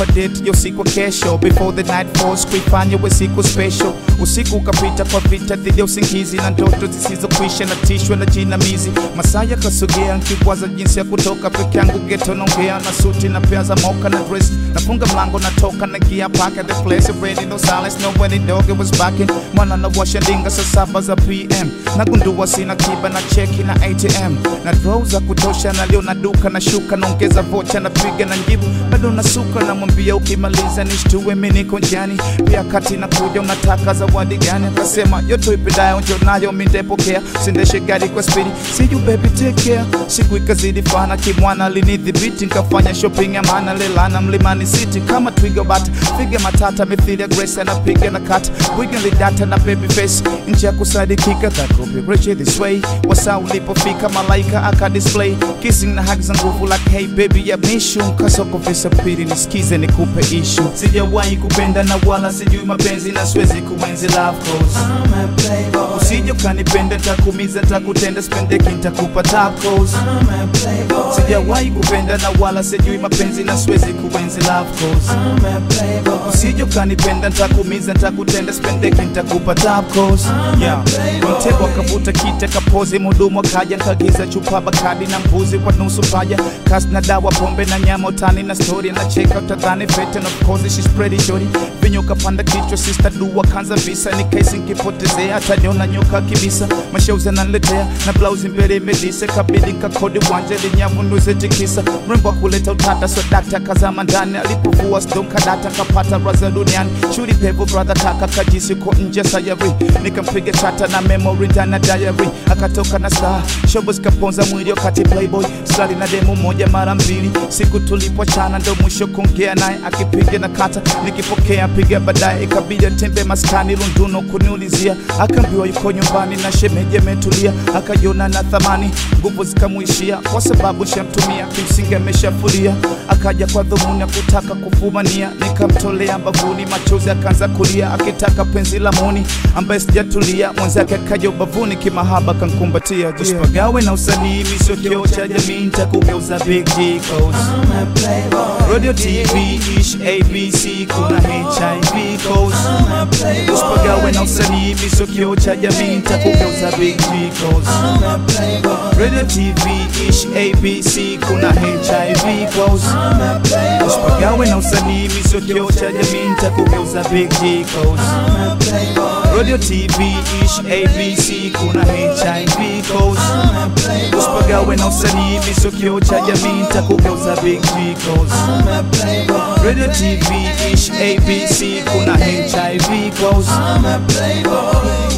kwa date yo siku kesho before the night falls kuifanya we siku special usiku ukapita kwa vita dhidi ya usingizi na ndoto zisizokwisha na tishwe na jinamizi masaa yakasogea nkikwaza jinsi ya kutoka peke yangu geto naongea na suti na pea za moka na dress nafunga mlango natoka na gia park at the place ready no silence no when the dog it was backing mwana na washa ndinga saa saba za pm nagundua sina kiba na cheki na atm na draw za kutosha na leo na duka na shuka naongeza vocha na piga na njibu bado nasuka namwambia ukimaliza nishtue mi niko njiani pia kati na kuja unataka zawadi gani akasema yote ipendayo njo nayo mindepokea sindeshe gari kwa spidi siju baby take care siku ikazidi fana kimwana linidhibiti nkafanya shopping ya maana lelana mlimani city kama twiga bat figa matata mithili ya grace anapiga na kat bwiga lidata na baby face nje ya kusadikika that could be rich this way wasa ulipofika malaika aka display kissing na hug za nguvu like hey baby ya mishu mkasoko visa pili nisikize nikupe ishu sijawahi kupenda na wala sijui mapenzi na siwezi kuenzi love cause I'm a playboy. usije ukanipenda ntakumiza ntakutenda spendeki ntakupa top cause I'm a playboy. sijawahi kupenda na wala sijui mapenzi na siwezi kuenzi love cause I'm a playboy. usije ukanipenda ntakumiza ntakutenda spendeki ntakupa top cause yeah. mtego akavuta kite kapozi mudumu akaja nkagiza chupa bakadi na mbuzi kwa nusu paja kasi na dawa pombe na nyama utani na story na cheka utadhani fete and of course she's pretty shorty vinyo kapanda kichwa sister dua kanza visa ni kesi nkipotezea ataniona nyoka kibisa mashauzi ananiletea na blausi mbele imedise kabidi nkakodi wanja linyavu nuze tikisa mrembo akuleta utata so dakta kazama ndani alipovua sdom kadata kapata raza duniani shuri pevo brother kaka kajisi ko nje sayari nikampiga chata na memory ndani ya diary akatoka na star shobo zikaponza mwili wakati playboy stali na demo moja mara mbili siku tulipochana ndo mwisho kuongea naye akipiga na kata nikipokea piga baadaye ikabidi atembe maskani lunduno kuniulizia akaambiwa yuko nyumbani na shemeji ametulia akajiona na thamani nguvu zikamwishia kwa sababu shamtumia kimsingi ameshafulia akaja kwa dhumuni ya kutaka kufumania nikamtolea mbavuni machozi akaanza kulia akitaka penzi la muni ambaye sijatulia mwenzake akaja ubavuni kimahaba kankumbatia usipagawe na usanii misio kioo cha jamii ntakugeuza big G codes. I'm a playboy. radio tv ish abc kuna hiv codes. I'm a playboy. usipagawe na usanii misio kioo cha jamii ntakugeuza big G codes. I'm a playboy. radio tv ish abc kuna hiv codes. I'm a playboy. usipagawe na usanii misio kioo cha jamii ntakugeuza big G codes. I'm a playboy. radio tv ish abc kuna hiv codes. I'm a playboy. usipagawe na usanii misio kioo cha jamii ntakugeuza big G codes. I'm a playboy. radio tv ish abc kuna hiv codes. I'm a playboy.